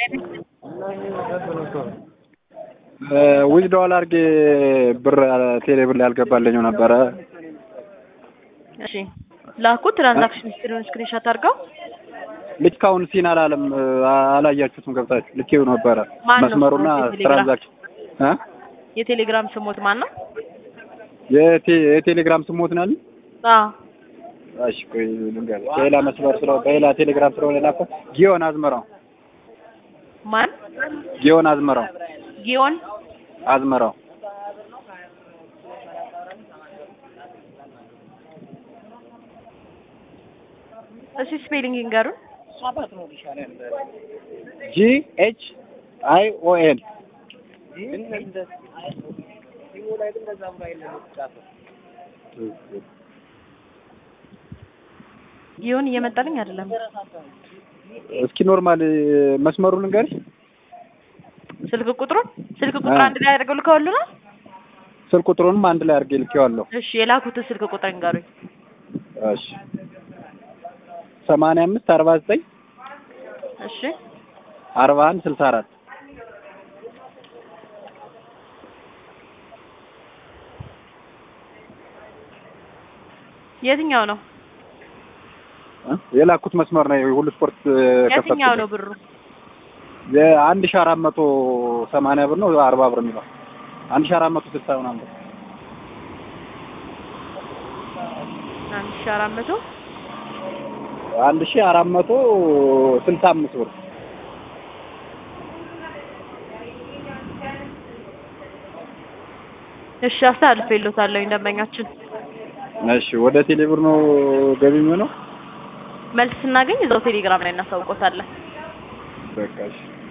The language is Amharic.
ዊዝድዋል አድርጌ ብር ቴሌ ብር ላይ ያልገባልኝ ነበረ። እሺ ላኩ። ትራንዛክሽን ሂስትሪውን ስክሪንሾት አድርገው ልክ አሁን ሲን አላለም አላያችሁትም ገብታችሁ ልኬው ነበረ ማን ነው? መስመሩና የቴሌግራም? ትራንዛክሽን እ የቴሌግራም ስሞት ማን ነው? የቴ- የቴሌግራም ስሞት ናል አዎ እሺ ቆይ ልንገርህ በሌላ መስመር ስለ በሌላ ቴሌግራም ስለሆነ የላከው ጊዮን አዝመራው ማን? ጊዮን አዝመራው ጊዮን አዝመራው እሺ ስፔሊንግ ይንገሩን። ጂ ኤች አይ ኦ ኤን ጊዮን እየመጣልኝ አይደለም። እስኪ ኖርማል መስመሩን ልንገርሽ ስልክ ቁጥሩን ስልክ ቁጥር አንድ ላይ አድርገው ልከውልናል። ስልክ ቁጥሩንም አንድ ላይ አድርጌ ልኬዋለሁ እሺ የላኩትን ስልክ ቁጥር ይንገሩኝ። እሺ ሰማንያ አምስት አርባ ዘጠኝ እሺ አርባ አንድ ስልሳ አራት የትኛው ነው? የላኩት መስመር ነው የሁሉ ስፖርት የትኛው ነው ብሩ? የአንድ ሺህ አራት መቶ ሰማንያ ብር ነው አርባ ብር የሚለው አንድ ሺህ አራት መቶ ስልሳ ምናምን ብር አንድ ሺህ አራት መቶ አንድ ሺህ አራት መቶ ስልሳ አምስት ብር እሺ አስተላልፌልዎታለሁኝ ደንበኛችን። እሺ ወደ ቴሌብር ነው ገቢ የሚሆነው መልስ ስናገኝ እዛው ቴሌግራም ላይ እናሳውቆታለን። በቃ እሺ